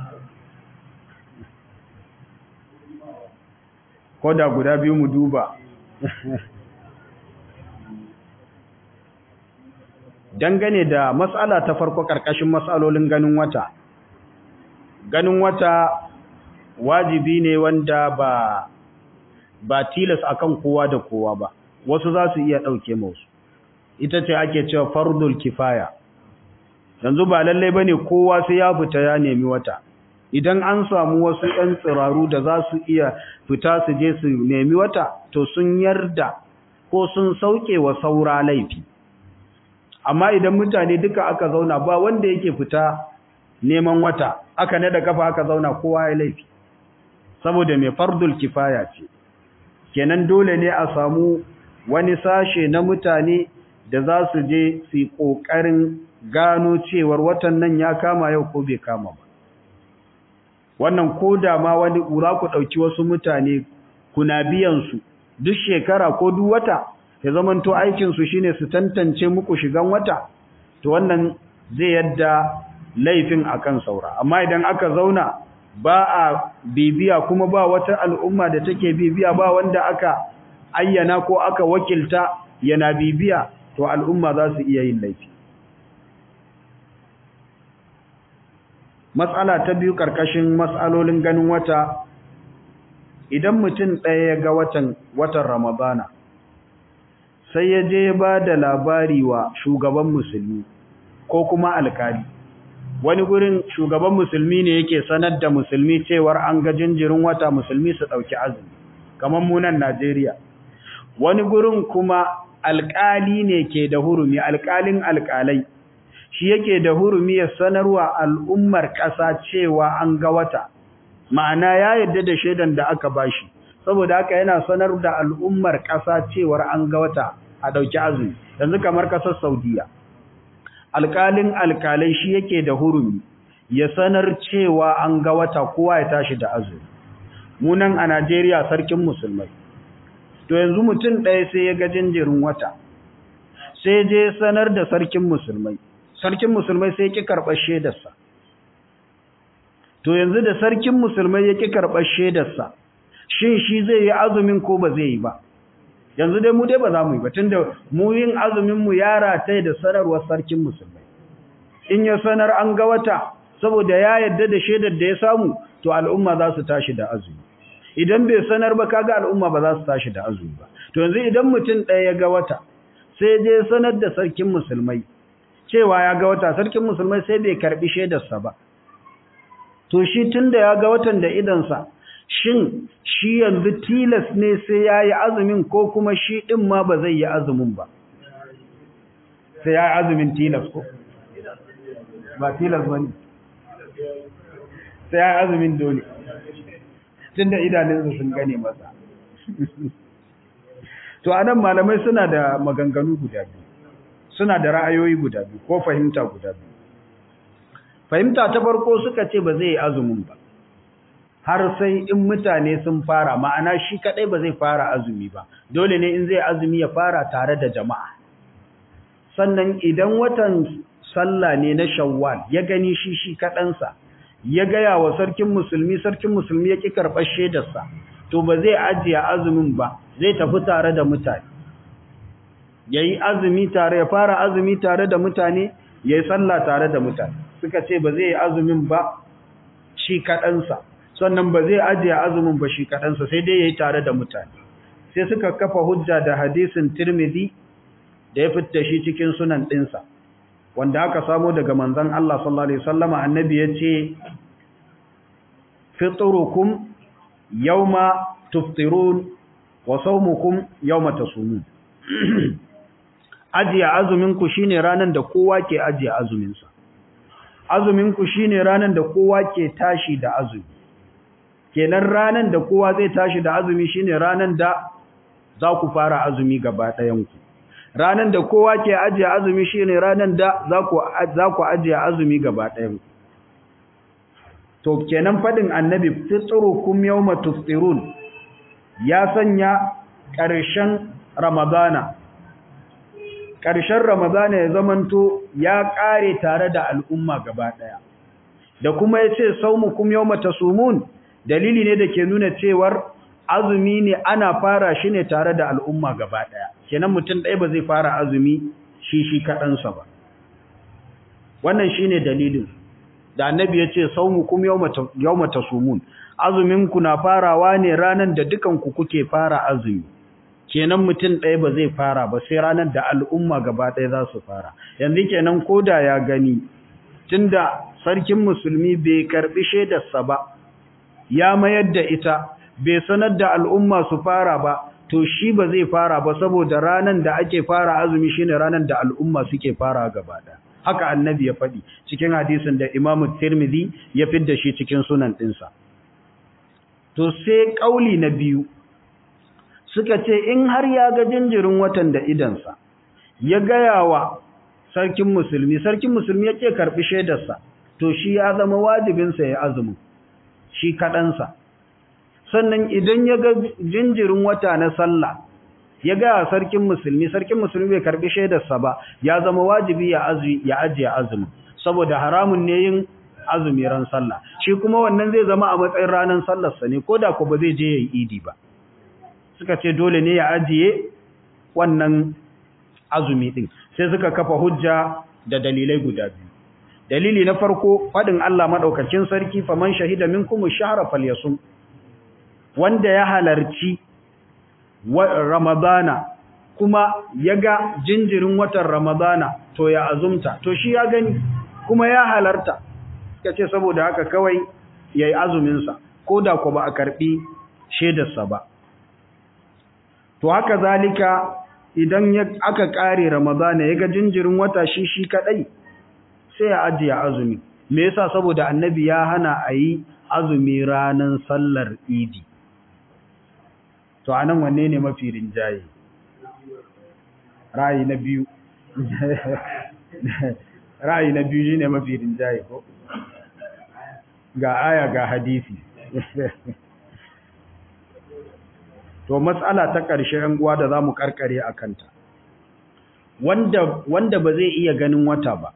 ko da guda biyu mu duba dangane da matsala ta farko karkashin matsalolin ganin wata ganin wata wajibi ne wanda ba ba tilas akan kowa da kowa ba wasu za su iya ɗauke musu ita ce ake cewa fardul kifaya yanzu ba lallai bane kowa sai ya fita ya nemi wata idan an samu wasu ɗan tsiraru da za su iya fita su je su nemi wata to sun yarda ko sun sauke wa saura laifi amma idan mutane duka aka zauna ba wanda yake fita neman wata aka nada kafa aka zauna kowa ya laifi saboda mai fardul kifaya ce kenan dole ne a samu wani sashe na mutane da za su je su yi ƙoƙarin gano cewar watan nan ya kama yau ko bai kama ba wannan ko da ma wani za ku ɗauki wasu mutane kuna biyan su duk shekara ko duk wata ya zamanto aikinsu shine su tantance muku shigan wata to wannan zai yadda laifin akan saura amma idan aka zauna ba a bibiya kuma ba wata al'umma da take bibiya ba wanda aka ayyana ko aka wakilta yana bibiya to al'umma za su iya yin laifi matsala ta biyu karkashin matsalolin ganin wata idan mutum ɗaya ya ga watan watan ramadana sai ya je ba da labari wa shugaban musulmi ko kuma alkali wani gurin shugaban musulmi ne yake sanar da musulmi cewar an ga jinjirin wata musulmi su ɗauki azumi kamar munan Najeriya wani gurin kuma alkali ne ke da hurumi alkalin alkalai shi yake da hurumi ya sanarwa al'ummar ƙasa cewa an ga wata ma'ana ya yadda da shaidan da aka bashi saboda haka yana sanar da al'ummar ƙasa cewar an ga wata a ɗauki azumi yanzu kamar ƙasar saudiya alƙalin alƙalai shi yake da hurumi ya sanar cewa an ga wata kowa ya tashi da azumi munan a najeriya sarkin musulmai to yanzu mutum ɗaya sai ya ga jinjirin wata sai je sanar da sarkin musulmai sarkin musulmai sai ki karɓar shaidarsa to yanzu da sarkin musulmai ya ki karɓar shaidarsa shin shi zai yi azumin ko ba zai yi ba yanzu dai mu dai ba za mu yi ba tunda mu yin azumin mu ya rataye da sanarwar sarkin musulmai in ya sanar an ga wata saboda ya yadda da shaidar da ya samu to al'umma za su tashi da azumi idan bai sanar ba kaga al'umma ba za su tashi da azumi ba to yanzu idan mutum ɗaya ya ga wata sai je sanar da sarkin musulmai cewa ya ga wata sarkin musulmai sai bai karbi shaidarsa ba to shi tunda ya ga watan da idansa shin shi yanzu tilas ne sai ya yi azumin ko kuma shi ɗin ma ba zai yi azumin ba sai ya yi azumin tilas ko ba tilas ba ne sai ya yi azumin dole tun da idanunsa sun gane masa to a nan malamai suna da maganganu guda biyu suna da ra'ayoyi guda biyu ko fahimta guda biyu fahimta ta farko suka ce ba zai yi azumin ba har sai in mutane sun fara ma'ana shi kadai ba zai fara azumi ba dole ne in zai azumi ya fara tare da jama'a sannan idan watan sallah ne na shawwal ya gani shi shi kadansa ya gaya wa sarkin musulmi sarkin musulmi ya ki karɓar shaidarsa to ba zai ajiye azumin ba zai tafi tare da mutane yayi azumi tare ya fara azumi tare da mutane yayi sallah tare da mutane suka ce ba zai yi azumin ba shi kadansa sannan ba zai ajiye azumin ba shi kaɗansa sai dai ya yi tare da mutane sai suka kafa hujja da hadisin tirmidhi da ya fitta shi cikin sunan ɗinsa wanda aka samo daga manzon Allah sallallahu alaihi wasallama annabi ya ce fitrukum yawma tuftirun wa sawmukum yawma tasumun ajiye azumin ku shine ranan da kowa ke ajiye azumin sa azumin ku shine ranan da kowa ke tashi da azumi kenan ranan da kowa zai tashi da azumi shine ranan da za ku fara azumi gaba ɗayan ku ranan da kowa ke ajiye azumi shine ranan da za ku za ku ajiye azumi gaba ɗayan ku to kenan fadin annabi fitrukum yawma tufṭirun ya sanya ƙarshen ramadana ƙarshen ramadana ya zamanto ya ƙare tare da al'umma gaba ɗaya da kuma ya ce saumukum yawma tasumun dalili ne da ke nuna cewar azumi ne ana fara shi ne tare da al'umma gaba ɗaya kenan mutum ɗaya ba zai fara azumi shi shi kaɗansa ba wannan shi ne dalilin da annabi ya ce saumukum yawma tasumun azuminku na farawa ne ranar da dukanku kuke fara azumi kenan mutum ɗaya ba zai fara ba sai ranar da al'umma gaba ɗaya za su fara yanzu kenan koda ya gani tunda sarkin musulmi bai karɓi shaidarsa ba ya mayar da ita bai sanar da al'umma su fara ba to shi ba zai fara ba saboda ranar da ake fara azumi shine ranar da al'umma suke fara gaba ɗaya haka annabi ya faɗi cikin hadisin da Imam Tirmidhi ya fidda shi cikin sunan ɗinsa to sai ƙauli na biyu suka ce in har ya ga jinjirin watan da idansa ya gaya wa sarkin musulmi sarkin musulmi ya ce karɓi shaidarsa to shi ya zama wajibinsa ya azumi shi kaɗansa sannan idan ya ga jinjirin wata na sallah ya ga sarkin musulmi sarkin musulmi bai karbi shaidarsa ba ya zama wajibi ya azumi ya ajiye azumi saboda haramun ne yin azumi ran sallah shi kuma wannan zai zama a matsayin ranar sallarsa ne koda ko ba zai je yayin idi ba suka ce dole ne ya ajiye wannan azumi din sai suka kafa hujja da dalilai guda biyu dalili na farko fadin Allah madaukakin sarki faman shahida minkum ash-shahra falyasum wanda ya halarci ramadana kuma ya ga jinjirin watan ramadana to ya azumta to shi ya gani kuma ya halarta suka ce saboda haka kawai ya yi azuminsa ko da ku ba a karɓi shaidarsa ba to haka zalika idan aka ƙare ramadana ya ga jinjirin wata shi shi kaɗai sai ya ajiye azumi me yasa saboda annabi ya hana a yi azumi ranar sallar idi to anan wanne ne mafi rinjaye ra'ayi na biyu ra'ayi na biyu shine mafi rinjaye ko ga aya ga hadisi to matsala ta ƙarshe yan uwa da zamu karkare akanta wanda wanda ba zai iya ganin wata ba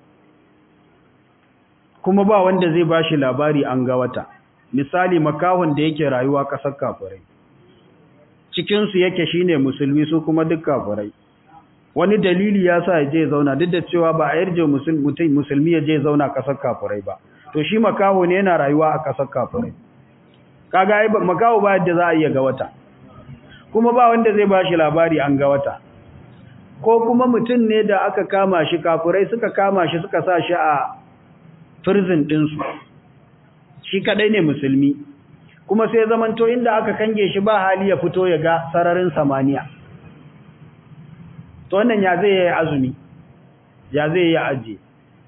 kuma ba wanda zai bashi labari an ga wata misali makahon da yake rayuwa ƙasar kafirai cikinsu yake shine musulmi su kuma duk kafirai wani dalili ya sa je zauna duk da cewa ba a yarje musulmi musulmi ya je zauna ƙasar kafirai ba to shi makaho ne yana rayuwa a ƙasar kafirai kaga ai makaho ba yadda za a iya ga wata kuma ba wanda zai bashi labari an ga wata ko kuma mutum ne da aka kama shi kafirai suka kama shi suka sa shi a prison ɗinsu shi kadai ne musulmi kuma sai zamanto inda aka kange shi ba hali ya fito ya ga sararin samaniya to wannan ya zai yi azumi ya zai yi aje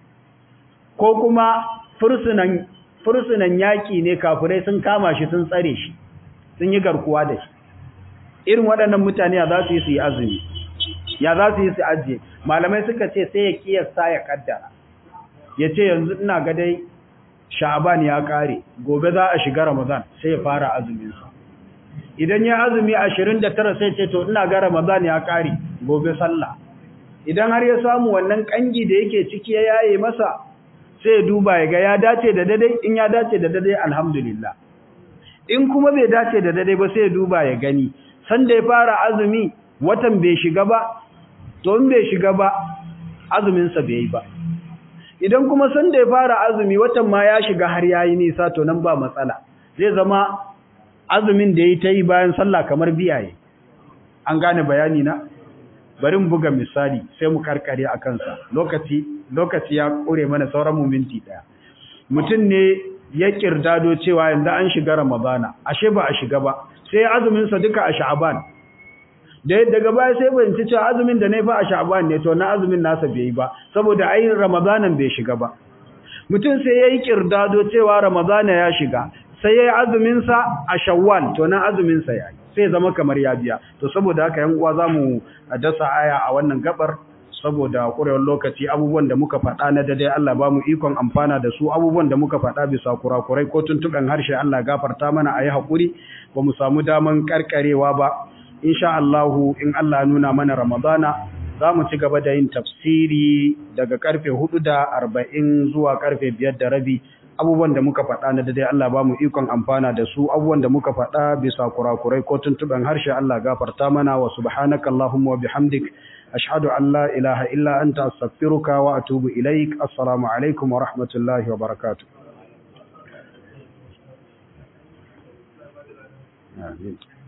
ko kuma fursunan fursunan yaki ne kafirai sun kama shi sun tsare shi sun yi garkuwa da shi irin waɗannan mutane ya za su yi su yi azumi ya za su yi su aje malamai suka ce sai ya kiyasta ya kaddara ya ce yanzu ina ga dai sha'aban ya kare gobe za a shiga ramadan sai ya fara azumin sa idan ya azumi 29 sai ce to ina ga ramadan ya kare gobe sallah idan har ya samu wannan kangi da yake ciki ya yaye masa sai ya duba ya ga ya dace da dade in ya dace da dade alhamdulillah in kuma bai dace da dade ba sai ya duba ya gani san da ya fara azumi watan bai shiga ba to in bai shiga ba azumin sa bai yi ba idan kuma san da ya fara azumi watan ma ya shiga har yayi nisa to nan ba matsala zai zama azumin da yayi ta yi bayan sallah kamar biyaye an gane bayani na bari mu buga misali sai mu karkare a kansa lokaci lokaci ya kure mana sauran mu minti daya mutum ne ya kirdado cewa yanzu an shiga ramadana ashe ba a shiga ba sai azumin sa duka a sha'aban da daga baya sai ban ci cewa azumin da nayi fa a sha'aban ne to na azumin nasa bai yi ba saboda ai ramadanan bai shiga ba mutum sai yayi kirdado cewa ramadana ya shiga sai yayi azumin sa a shawwal to nan azumin sa yayi sai zama kamar ya biya to saboda haka yan uwa zamu dasa aya a wannan gabar saboda kurewar lokaci abubuwan da muka faɗa na dade Allah ba mu ikon amfana da su abubuwan da muka faɗa bisa kurakurai ko tuntuɓen harshe Allah gafarta mana a yi haƙuri ba mu samu daman karkarewa ba insha Allahu in Allah nuna mana Ramadana za mu ci gaba da yin tafsiri daga karfe hudu da arba'in zuwa karfe biyar da rabi abubuwan da muka faɗa na dade Allah ba mu ikon amfana da su abubuwan da muka faɗa bisa kurakurai ko tuntuɓen harshe Allah gafarta mana wa subhanaka Allahumma wa bihamdik ashhadu an la ilaha illa anta astaghfiruka wa atubu ilaik assalamu alaikum wa rahmatullahi wa barakatuh Amin.